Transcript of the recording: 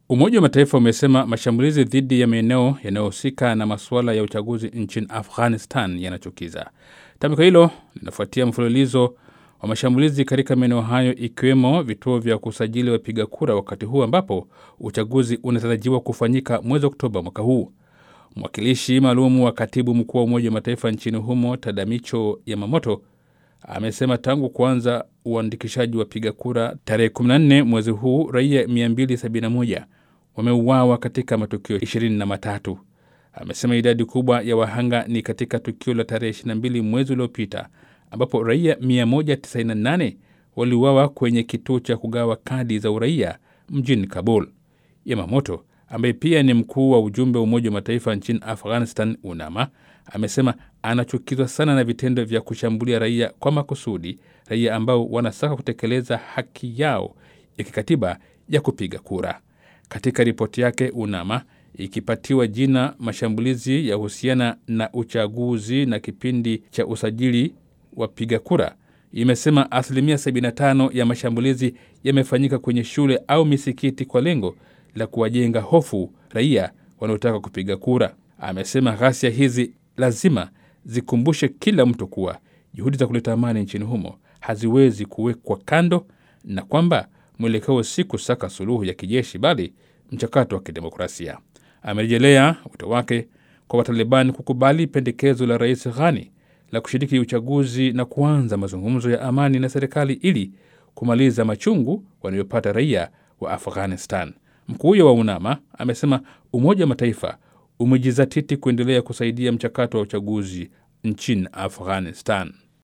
Umoja wa Mataifa umesema mashambulizi dhidi ya maeneo yanayohusika na masuala ya uchaguzi nchini Afghanistan yanachukiza. Tamko hilo linafuatia mfululizo wa mashambulizi katika maeneo hayo ikiwemo vituo vya kusajili wapiga kura, wakati huu ambapo uchaguzi unatarajiwa kufanyika mwezi Oktoba mwaka huu. Mwakilishi maalum wa katibu mkuu wa Umoja wa Mataifa nchini humo Tadamicho Yamamoto amesema tangu kuanza uandikishaji wapiga kura tarehe 14 mwezi huu raia 271 wameuawa katika matukio 23. Amesema idadi kubwa ya wahanga ni katika tukio la tarehe 22 mwezi uliopita ambapo raia 198 waliuawa kwenye kituo cha kugawa kadi za uraia mjini Kabul. Yamamoto ambaye pia ni mkuu wa ujumbe wa Umoja wa Mataifa nchini Afghanistan, UNAMA, amesema anachukizwa sana na vitendo vya kushambulia raia kwa makusudi, raia ambao wanasaka kutekeleza haki yao ya kikatiba ya kupiga kura. Katika ripoti yake, UNAMA ikipatiwa jina mashambulizi ya husiana na uchaguzi na kipindi cha usajili wapiga kura, imesema asilimia 75 ya mashambulizi yamefanyika kwenye shule au misikiti kwa lengo la kuwajenga hofu raia wanaotaka kupiga kura. Amesema ghasia hizi lazima zikumbushe kila mtu kuwa juhudi za kuleta amani nchini humo haziwezi kuwekwa kando na kwamba mwelekeo si kusaka suluhu ya kijeshi bali mchakato wa kidemokrasia. Amerejelea wito wake kwa Wataliban kukubali pendekezo la Rais Ghani la kushiriki uchaguzi na kuanza mazungumzo ya amani na serikali ili kumaliza machungu wanayopata raia wa Afghanistan. Mkuu huyo wa UNAMA amesema Umoja wa Mataifa umejizatiti kuendelea kusaidia mchakato wa uchaguzi nchini Afghanistan.